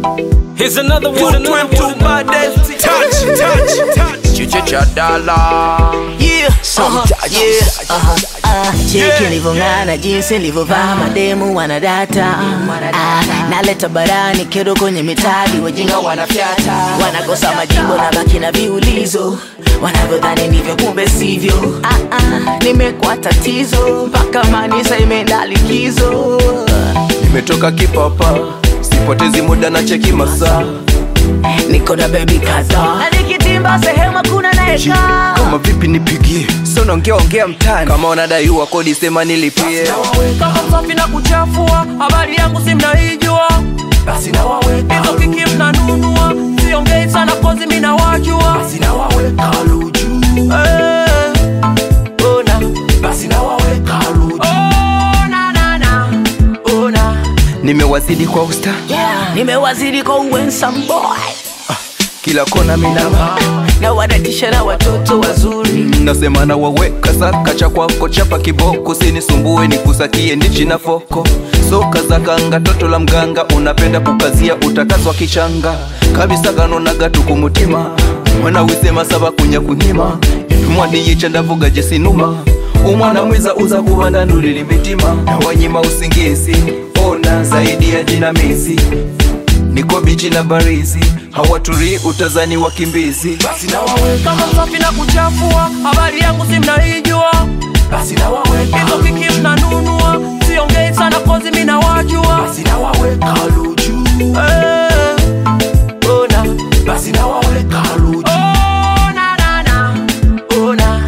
Here's another one. Another one. baddest touch, touch, touch. Chiche cha dala. Yeah, uh-huh, yeah, uh-huh, uh, cheki nilivyong'ana jinsi nilivyovaa mademu wanadata ah, naleta barani kero kwenye mitadi wajinga wanafyata wanakosa majibu na baki na viulizo wanavyodhani ndivyo kumbe sivyo ah, ah, nimekuwa tatizo mpaka manisa imeenda likizo Nimetoka kipapa, sipotezi muda na cheki masaa. niko na bebi kadhaa na nikitimba sehemu hakuna nayekaa Kama vipi nipigie? Sio naongea ongea mtani. Kama unadaiwa kodi sema nilipie. kama msafi na kuchafua habari yangu si mnaijua Basi na waweka hizo kiki mnanunua siongei sana kozi minawajua basi na waweka luju. Eh, ona Basi na waweka luju. ona na na ona Nimewazidi kwa usta. yeah. nimewazidi kwa uwensome boy Kila kona minama. na wadatisha na watoto wazuri Nasema na waweka saka cha kwako chapa kiboko sinisumbue nikusakie ndichi na foko soka za kanga toto la mganga unapenda kukazia utakazwa kichanga kabisa kanonaga tukumutima mwana wisema saba kunya kunyima mwaniyica ndavuga jesinuma umwana mwiza uza kuvanda ndulili mitima wanyima usingizi ona zaidi ya jinamizi niko bichi na barizi hawaturi utazani wakimbizi basi na waweka kama msafi na kuchafua habari yangu si mnaijua basi na waweka hizo kiki mnanunua siongei sana kozi minawajua basi na waweka luju Eh, ona basi na waweka luju ona na na ona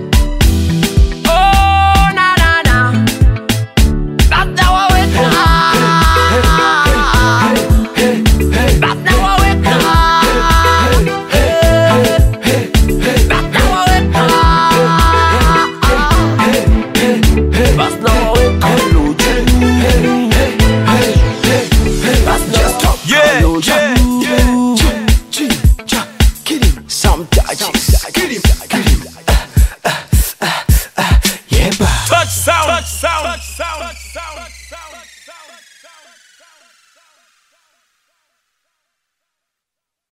ona na na labda waweka labda waweka labda waweka basi na waweka luju basi na waweka Yeah, luju yeah.